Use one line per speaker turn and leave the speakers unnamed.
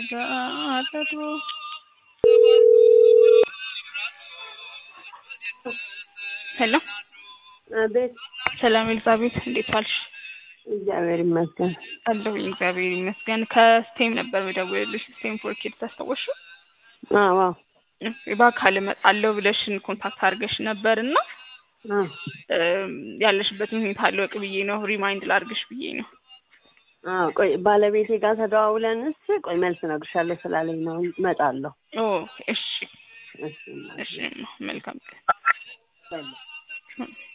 ተጋረዱ ሄሎ
አቤት
ሰላም ኤልዛቤት እንዴት ዋልሽ?
እግዚአብሔር ይመስገን።
አለሁኝ እግዚአብሔር ይመስገን። ከስቴም ነበር የምደውልልሽ ስቴም ፎር ኪድስ ታስታወሽው?
አዎ አዎ
በአካል እመጣለሁ ብለሽን ኮንታክት አድርገሽ ነበር እና
አዎ
ያለሽበትን ሁኔታ አለወቅ ብዬ ነው ሪማይንድ ላድርግሽ ብዬ ነው።
አዎ ቆይ ባለቤቴ ጋር ተደዋውለንስ ቆይ መልስ እነግርሻለሁ ስላለኝ ነው እመጣለሁ።
ኦ እሺ
እሺ
እሺ መልካም ቀን።
በል